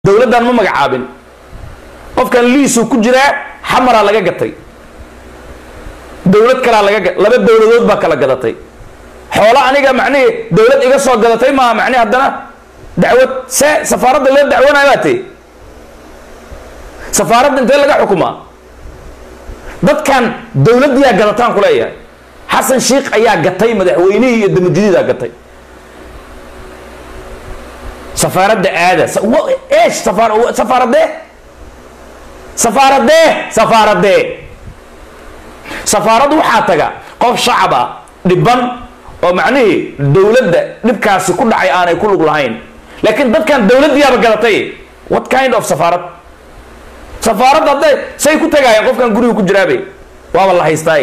dowladdan ma magacaabin qofkan liisuu ku jiraa xamaraa laga gatay dowlad kalaa laga ga- laba dowladood baa kala gadatay xoolo aniga macnihii dowlad iga soo gadatay maaha macnihi haddana dacwad see safaaradda loo dacwanayo baa tee safaaradda intee laga xukumaa dadkan dowladdiyaa gadataan ku leeyahay xasan sheikh ayaa gatay madaxweynihii iyo damajudidaa gatay safaaradda aada Sa- wa- eesh safaar wa- safaaradee safaaradee safaaradee safaarad waxaa taga qof shacab ah dhiban oo macnihii dowladda dhibkaasi ku dhacay aanay ku lug lahayn laakiin dadkan dowladdiyaaba gadatay what kind of safaarad safaarad hadday say ku tagaayeen qofkan guriga ku jiraabay waaba la haystaaye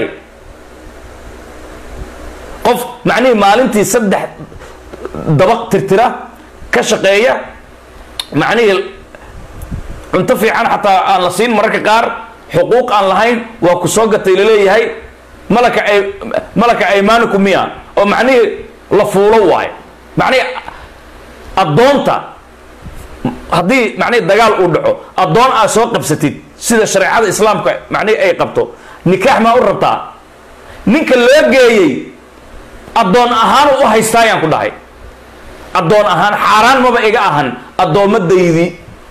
qof macnihii maalintii saddex dabaq tirtira ka shaqeeya macnihii cunto fiican xataa aan la siin mararka qaar xuquuq aan lahayn waa ku soo gatay laleeyahay malaka ay malaka aymaaniku miya oo macnihii la fuulo waayo macnihii addoonta haddii macnihii dagaal uu dhaco addoon aad soo qabsatid sida shareecada islaamka macnihii ay qabto nikaax maa u rabtaa ninka loo geeyey addoon ahaan u haystaa ayaan ku dhahay addoon ahaan xaaraan maba iga ahan addoomadaydii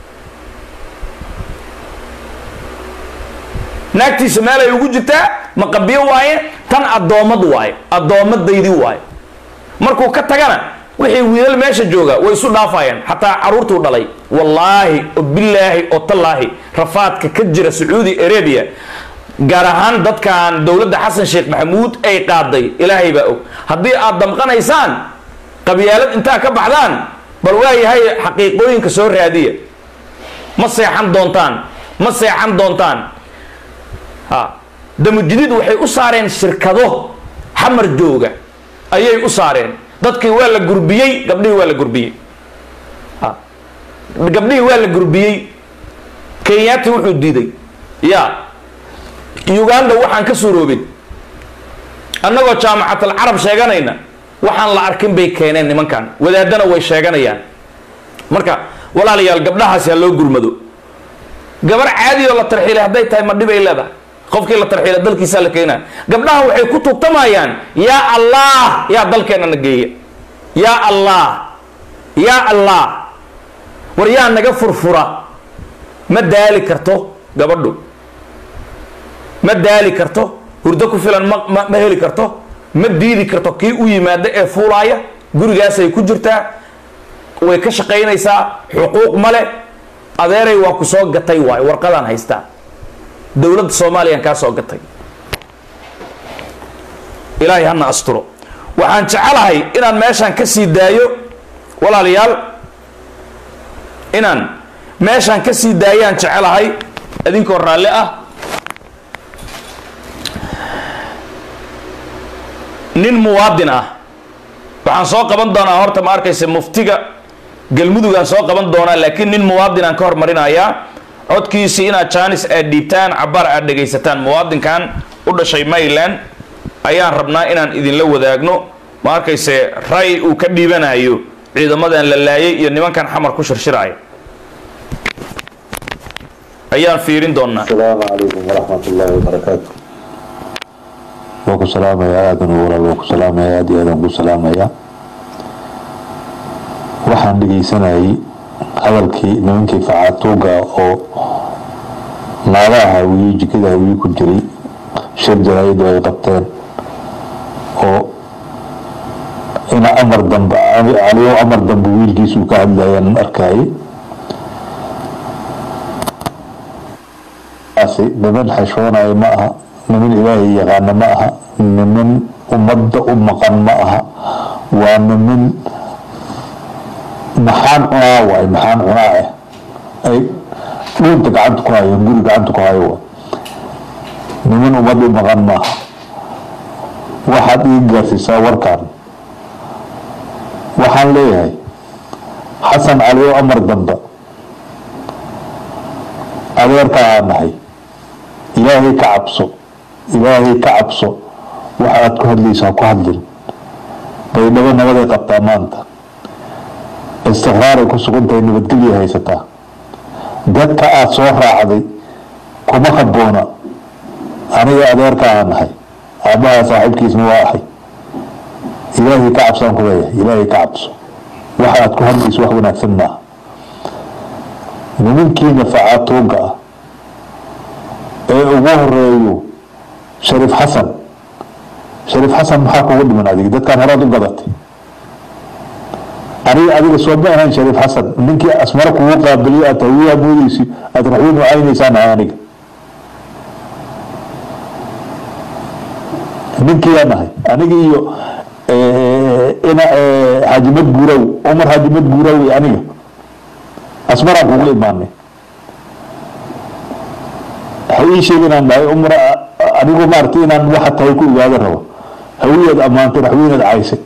naagtiisa meelay ugu jirtaa maqabiyo waaye tan addoommad waaye addoomadaydii waaye markuu ka tagana wixii wiilal meesha jooga way isu dhaafayaan xataa caruurtuu dhalay wallaahi oo bilaahi oo tallaahi rafaadka ka jira sacuudi arabia gaar ahaan dadkan dowladda xasan sheekh maxamuud ay qaaday ilaahay baa og haddii aad damqanaysaan qabyaalad intaa ka baxdaan bal waayahay xaqiiqooyinka soo raadiya ma seexan doontaan ma seexan doontaan ha damujadiid waxay u saareen shirkado xamar jooga ayay u saareen dadkii waa la gurbiyey gabdhihii waa la gurbiyey ha gabdhihii waa la gurbiyey kenyaati wuxuu diiday ya uganda waxaan ka suuroobin annagoo jaamacatal carab sheeganayna waxaan la arkin bay keeneen nimankan wadaadana way sheeganayaan marka walaalayaal gabdhahaasi ha loo gurmado gabar caadi oo la tarxiilay hadday tahay ma dhibay leedahay qofkii la tarxiila dalkiisaa la keenaa gabdhaha waxay ku tugtamayaan yaa allah yaa dalkeena na geeya yaa allah yaa allah war yaa naga furfura ma daali karto gabadhu ma daali karto hurdo ku filan ma, ma, ma heli karto ma diidi karto kii u yimaada ee fuulaaya gurigaasay ku jirtaa way ka shaqaynaysaa xuquuq male adeeray waa ku soo gatay waayo warqadaan haystaa dowladda soomaaliyaan kaa soo gatay ilaahay hana asturo waxaan jecelahay inaan meeshaan ka sii daayo walaalayaal inaan meeshaan ka sii daayaan jecelahay idinkoo raalli ah nin muwaadin ah waxaan soo qaban doonaa horta ma arkaysa muftiga galmudugaan soo qaban doonaa laakiin nin muwaadinaan ka hormarinayaa codkiisii inaad jaanis aad dhiibtaan cabaar aad dhegaysataan muwaadinkan u dhashay mayland ayaan rabnaa inaan idinla wadaagno ma arkayse ray uu ka dhiibanayo ciidamadan la laayay iyo nimankan xamar ku shirshiraya ayaan fiirin doonaa السلام عليكم ورحمة الله وبركاته وكو سلام يا آدم ولا وكو سلام يا آدي آدم وكو سلام يا waxaan dhegeysanayay hadalkii nimankii facaatuuga oo naadaha wii jikada wii ku jiray shir jaraayadu ay qabteen oo ina amar dambe caliyo amar dambe wiilkiisu ka hadlayaan arkayay kaasi niman xashoonayo ma aha niman ilaahay yaqaano ma aha niman ummadda u maqan ma aha waa niman maxaan cunaa waay maxaan cunaa ah ay dhuunta gacanta ku hayo guri gacanta ku hayo waay niman ummad u maqan ma aha waxaad ii gaarsiisaa warkan waxaan leeyahay xasan cali oo amar dambe adeerkaa nahay ilaahay ka cabso ilaahay ka cabso waxaad ku hadlaysaa ku hadlin baydhabo nabaday qabtaa maanta istiqraaray ku sugan tahay nabadgelya haysataa dadka aada soo raacday kuma habboona aniga adeerka aan nahay aabbaha saaxiibkiisna waa ahay ilaahay ka cabsaan ku leeyahay ilaahay ka cabso waxa aad ku hadlayso wax wanaagsan maaha nimankiina facaatuuga ah ee ugu horeeyo shariif xasan shariif xasan maxaa kuga dhiman adig dadkaan horaad u gadatay aniga adiga soo ma ahayn shariif xasan ninkii asmaro kugu qaabiliyo aad hawiyaha moodeysi aad raxweyn u caynaysaan ahay aniga ninkii aan ahay aniga iyo ina xaajimad guurow cumar xaajimad guurow iyo aniga asmaraan kugu imaanay waxay ii sheeg inaan dhahay umar anigu maaragtay inaan waxa tahay ku ogaada rabo hawiyaad ammaantay raxweynaad caysay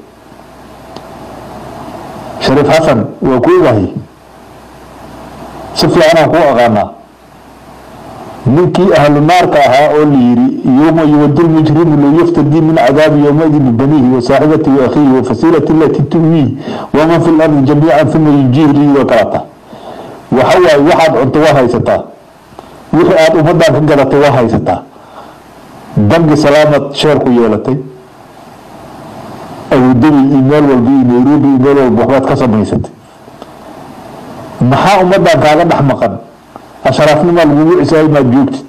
shariif xasan waa ku ogahay si fiicanaan ku aqaanaa ninkii ahlu naarka ahaa oo la yiri yowma yuwadu lmujrimu low yaftadii min cadaabi yowmaidin bibaniihi wa saaxibatihi wa akhiihi wa fasilati alati tuwiih waman fi lardi jamiican uma yunjihi liidoo kalata waxa waaye waxaad cunto waa haysataa wixii aada ummadan ka gadatay waa haysataa bangi salaamad sheer ku yeelatay abudabi iyo meel walba iyo nairobi iyo meel walba waxbaad ka samaysatay maxaa ummadan kaaga dhex maqan asharaafnimaa lagugu cisaayay maad joogtid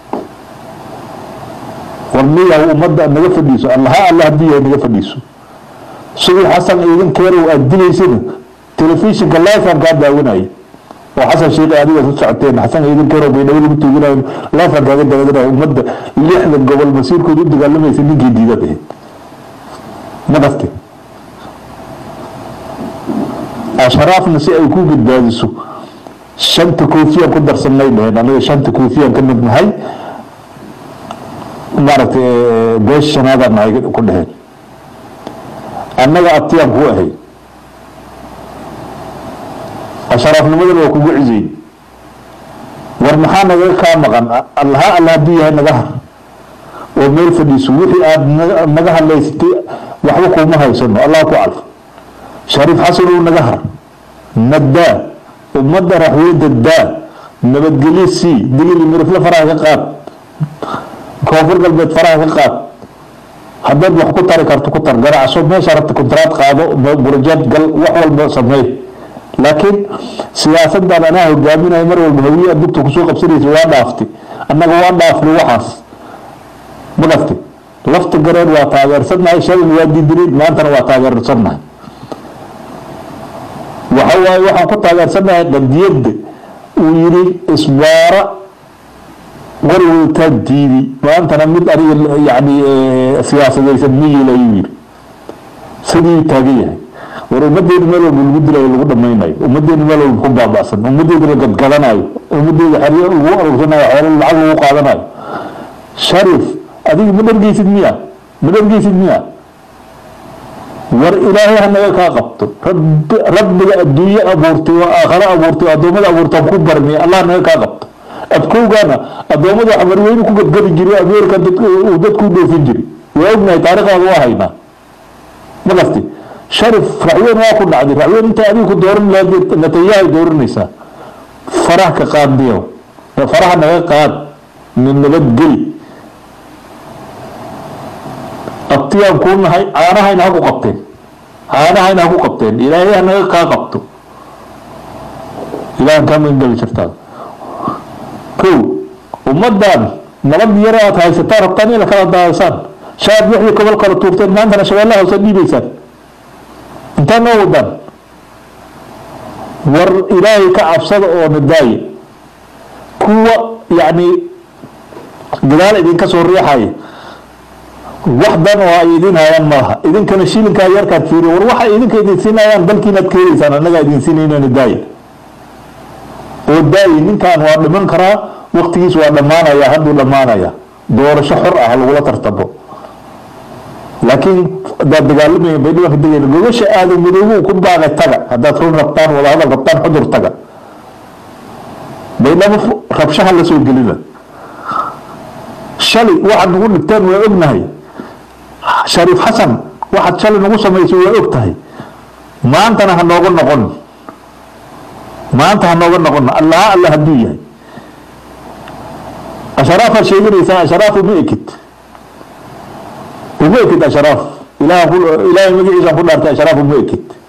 war miyaw ummadda naga fadhiiso allaha alla haddii yahay naga fadhiiso sidii xasan ciidan keerow aada dilaysana telefishinka lifan kaa daawanaya oo xasan sheekh adiga ku socoteen xasan ciidan keerow bay dhawo lagu tuuginayo lifan kaaga daawanaya ummadda lixda gobol masiirkooda u dagaalamaysa ninkii diidad ahayd ma dhafte ashraafna si ay ku badbaadiso shanta koofiyaan ku darsanay dheheen aniga shanta koofiyaan ka mid nahay maaragtay beesha shanaadaan nahay ku dheheen annaga abtiyaan ku ahay ashraafnimadana waa kugu ciseyn war maxaa naga kaa maqan allaha alla hadduu yahay naga har oo meel fadhiiso wixii aada naga hadlaysatay waxba kuuma haysano allah ku calfo shariif xasan uu naga har nadaa ummadda raxweyda daa nabadgelyo sii digili mirifle faraha ka qaad koonfur galbeed faraha ka qaad haddaad wax ku tari karto ku tar ganacso meesha rabta kontraad qaado burajaad gal wax walba sameey laakiin siyaasadan anaa hogaaminayo mar walba hawiye dugta kusoo qabsanaysa waa dhaaftay annaga waa dhaafnay waxaas ma gaftay lafta gareen waa taageersannahay shalin waa diidinayd maantana waa taageersannahay waxa waaye waxaan ku taageersanahay qadiyadda uu yiri isbaara warweytaa diiday maantana mid aniga yani siyaasadaysan miyil ayuu yiri sidii taagan yahay war ummadeena meel walba lagu dilayo lagu dhamaynayo ummadeena meel walba ku baaba'san ummadeeda la gadgadanayo ummadeeda xeryo lagu aruursanayo xoolo lacag lagu qaadanayo sharif adiga ma dhargeysid miya ma dhargeysid miya war ilaahay hanaga kaa qabto rabbiga adduunye abuurtay oo aakharo abuurtay oo addoommada abuurtaan ku barmay allah naga kaa qabto abkowgaana addoommada xamarweyne ku gadgadi jiray ameerika uu dadku dhoofin jiray waa ognahay taarikhdaada waa haynaa ma gafti sharif raxweyn waa ku dhacday raxweyn inta adiga ku dooran lahayd natayahay dooranaysaa farah ka qaadniyo faraha naga qaad min nabadgeli abtiyaan kuu nahay caanahayna ha ku qabteen caanahayna ha ku qabteen ilaahay hanaga kaa qabto ilahan kaa magangeli jirtaa kow ummadan nabad yare aad haysataan rabtaan in la kala daadasaan shaad wixii gobol kala tuurteen maantana shabeellaha hoose dhiibaysaan intaa noo wadaan war ilaahay ka cabsada oo nadaaye kuwa yacni gadaal idinka soo riixaya wax dan oo ay idin hayaan malaha idinkana shilinkaa yarkaad fiiriy war waxa idinka idin siinayaan dalkiinaad ka helaysaan annagaa idin siinayna daaya oo daayi ninkan waa dhiman karaa waktigiis waa dhammaanaya hadduu dhammaanaya doorasho xor ah lagula tartamo laakiin haddaad dagaalamaya bay dhibanka degayna gobasha aada midoobu ku baaqay taga haddaad run rabtaan wadahadal rabtaan xudur taga baydhabo rabshaha la soo gelina shalay waxaad nagu dhigteen waa ognahay shariif xasan waxaad shalay nagu samaysay waa og tahay maantana ha nooga noqon maanta ha nooga noqono allaha alla hadduu yahay asharaafaad sheeganaysaan asharaafu ma ekid uma ekid asharaaf ilaah ilaahay magaciisaan ku dhaartay asharaafu ma ekid